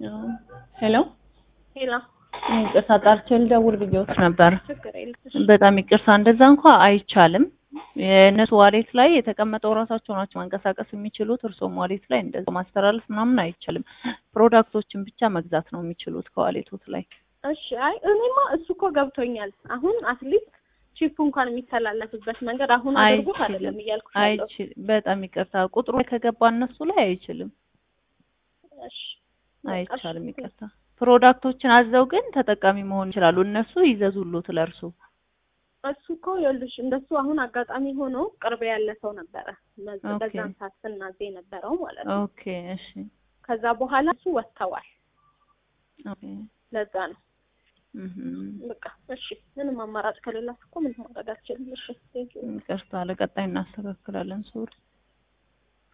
ሄሎ ሄሎ ይቅርታ ጣርቼ ልደውል ብዬሽ ነበር። ችግር የለም። በጣም ይቅርታ እንደዛ እንኳ አይቻልም። የእነሱ ዋሌት ላይ የተቀመጠው ራሳቸው ናቸው ማንቀሳቀስ የሚችሉት። እርሶም ዋሌት ላይ እንደዛ ማስተላለፍ ምናምን አይቻልም። ፕሮዳክቶችን ብቻ መግዛት ነው የሚችሉት ከዋሌቶት ላይ። እሺ አይ እኔማ እሱ እኮ ገብቶኛል። አሁን አትሊስት ቺፕ እንኳን የሚተላለፍበት መንገድ አሁን አድርጎት አይደለም እያልኩ ያለው። አይችል በጣም ይቅርታ ቁጥሩ ላይ ከገባ እነሱ ላይ አይችልም፣ እሺ አይቻልም። ይቅርታ ፕሮዳክቶችን አዘው ግን ተጠቃሚ መሆን ይችላሉ። እነሱ ይዘዙሉት ለእርሱ እሱ እኮ ይኸውልሽ እንደሱ አሁን አጋጣሚ ሆኖ ቅርብ ያለ ሰው ነበረ በዛ- ኦኬ። በዛን ሰዓት ስናዜ የነበረው ማለት ነው። ኦኬ እሺ ከዛ በኋላ እሱ ወጥተዋል። ኦኬ ለዛ ነው እህም። በቃ እሺ። ምንም አማራጭ ከሌላችሁ እኮ ምን ማድረግ አልችልም። እሺ ቴንኪው ይቅርታ ለቀጣይ እናስተካክላለን ሶሪ